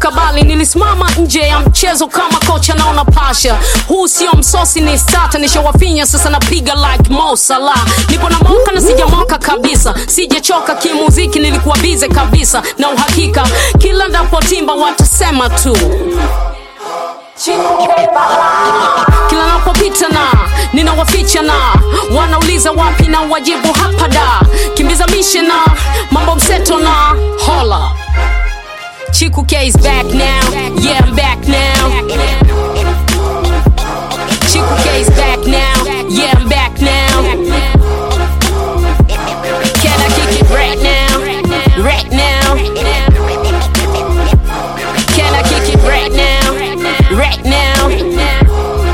kabali nilisimama nje ya mchezo kama kocha naona pasha huu sio msosi ni stata nishawafinya sasa napiga like Mo Salah nipo na moka na sijamoka kabisa sijachoka kimuziki nilikuwa bize kabisa na uhakika kila ndapotimba watasema tu kila napopita na ninawaficha na wanauliza wapi na wajibu hapa da kimbiza mishe na mambo mseto na hola Chiku K is back now. Yeah, I'm back now. Chiku K is back now. Yeah, I'm back now. Can I kick it right now? Right now. Can I kick it right now? Right now.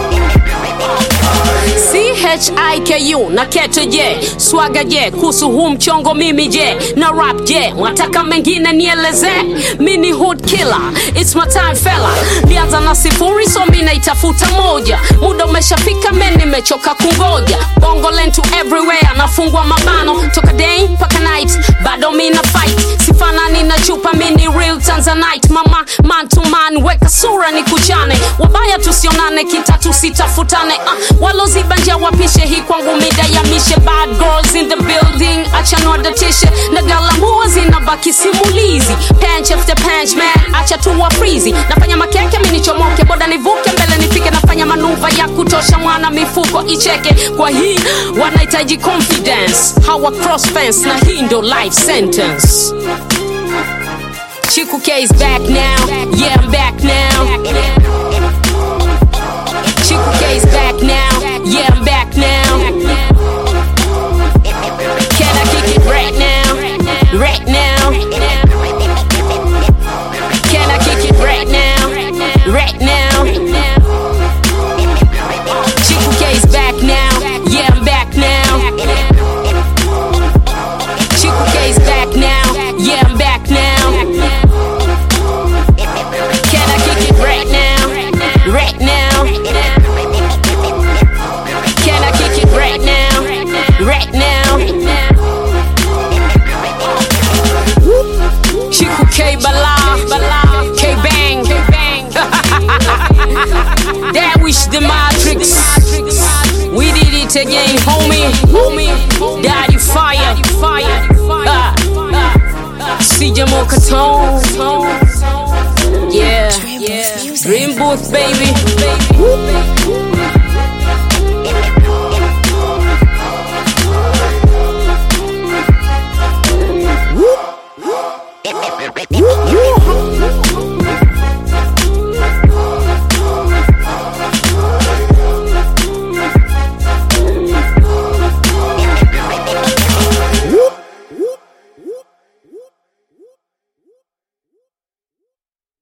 CHIKU na kete je swaga je kuhusu huu mchongo mimi je na rap je mwataka mengine nieleze mini hood killer it's my time fella nianza na sifuri so mi naitafuta moja muda umeshafika men nimechoka kungoja bongo lentu everywhere nafungwa mabano toka day mpaka night bado mi na fight sifanani na chupa mini real tanzanite mama man to man weka sura ni kuchane wabaya tusionane kitatu sitafutane uh, waloziba njia wapishe hii kwangu mida ya mishe bad girls in the building acha nwadatishe na galamua zinabaki simulizi panch after panch man acha tu wa frizi nafanya makeke minichomoke boda nivuke mbele nifike nafanya manuva ya kutosha mwana mifuko icheke kwa hii wanahitaji confidence hawa cross fence na hii ndo life sentence Chiku K is back now. Yeah, I'm back now. Chiku K is back now. Yeah, I'm back now. Can I kick it right now? Right now. Can I kick it right now? Right now. Chiku K is back now. Yeah, I'm back now. Chiku K is back now. Yeah, I'm back now. Can I kick it right now? Right now. Can I kick it right now? Right now. Chiku K Bala, Bala, K Bang, K Bang. that wish the Matrix. We did it again, homie. Homie, Daddy Fire, Fire. Ah, ah. CJ Mokatone. Yeah, yeah. Dream booth, baby.